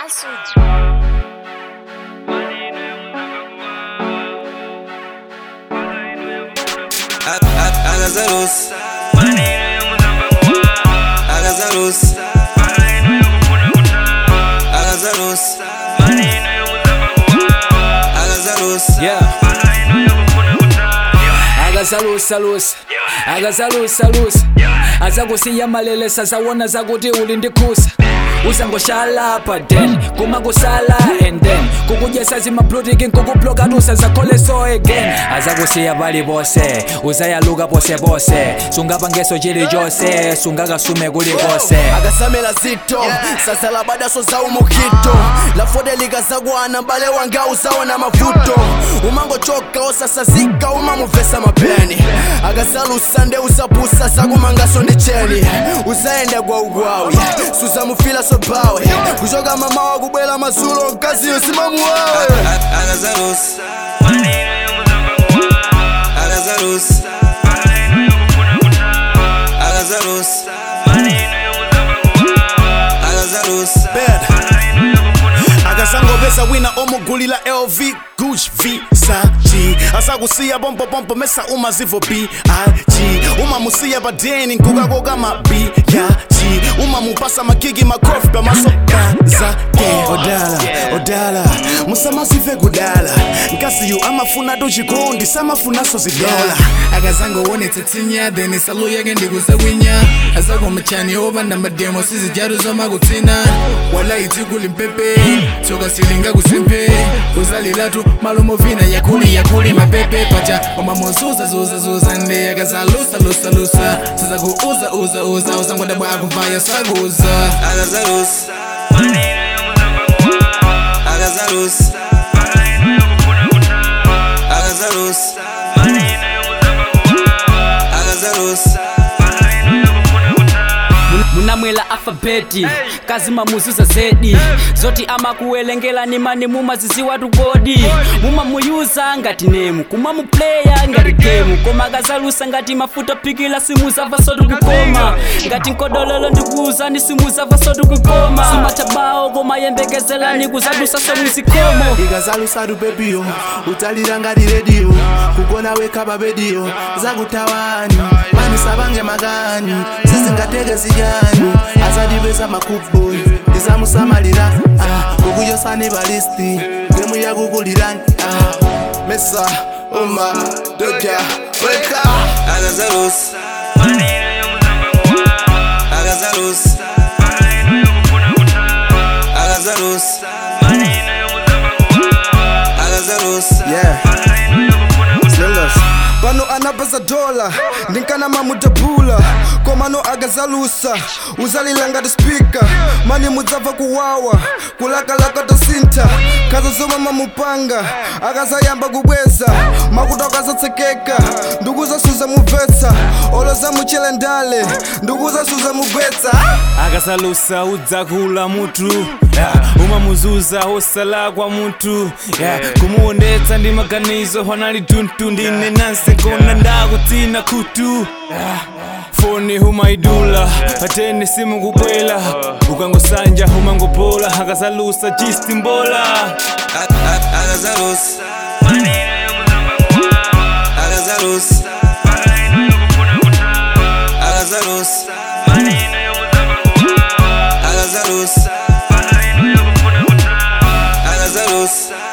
Masud. Agazalos Agazalos Agazalos Agazalos Yeah. akazalusalusa akazalusalusa azakusiya malele sazawona zakuti uli ndikhusa uzangoshalapha then kuma kusala and then kukudyesa zimaplutiki nkukuplokanusa zakhole so again azakusiya pali pose uzayaluka pose pose sungapangeso chili chose sungakasume kulikose akasamela zito sasala badaso za umukito lafode likazakwana bale wanga uzaona mavuto umangochoka osasazika umamuvesa mapeni akasalusa nde usapusa zakumangaso ndi cheni uzaenda kwa ugwawi suzamufila sobawe kuchoka mamawa kubwela mazulo mkaziyo simamuwawe Agazalos Agazalos Agazalos Agazalos akasangopeza wina omugulila lv guch vsag asakusiya pompopompo mesa umazivo big umamusiya padeni nkukakoka mabiyaji umamupasa makiki makofi pamasokazake odala odala musamazive kudala nkasiyu amafuna tuchikondi samafunaso zidola akazangoonetsa tsinya then salo yake ndikusakwinya asakomachani opanda mademo sizijatu zomakutsina wala itsikuli mpepe tsoka silinga kusempe uzalilatu malomovina yakuli yakuli mapepe pacha omamozuzazuzazuza nde akazalusalusalusa sizakuuza uza uza usangoda bwakuvaya sakuza Agazalos Agazalos Agazalos Agazalos munamwela alfabeti kazima muzuza zedi zoti amakuwelengela nimani mumaziziwa tukodi mumamuyuza ngati nemu kumamupleya ngati gemu koma akazalusa ngati mafuta pikila simuzava sotu kukoma ngati nkodololo ndikuuzani simuzava sotu kukoma sumatabao koma yembekezelani kuzadusa somuzikomo ikazalusatu bebiyo utalira ngati rediyo kugona weka babediyo zakutawani manisabange makani zizingateke ziyani azadibesa makuboy ndizamusamalira ah, kukuyosani balisti gemu yakukulirani ah, mesa uma doja weka Agazalos Agazalos Agazalos Agazalos yeah Slingas. pano anapasa dola ndinkana mamutapula komano agazalusa uzalila ngati spika mani mudzabva kuwawa kulakalaka tosinta khaza zomwe mamupanga akazayamba kubweza makuto akazatsekeka ndikuzasuza mubvetsa oloza muchele ndale ndikuzasuza mugwetsa akasalusa udzakula mutu yeah. umamuzuza osala kwa mutu yeah. kumuondetsa ndi maganizo honali tuntu ndine nanse kona ndakutina kutu yeah. foni humaidula atene simu kubwela ukangosanja humangopola akasalusa chisti mbola Agazalos Agazalos Agazalos Agazalos Agazalos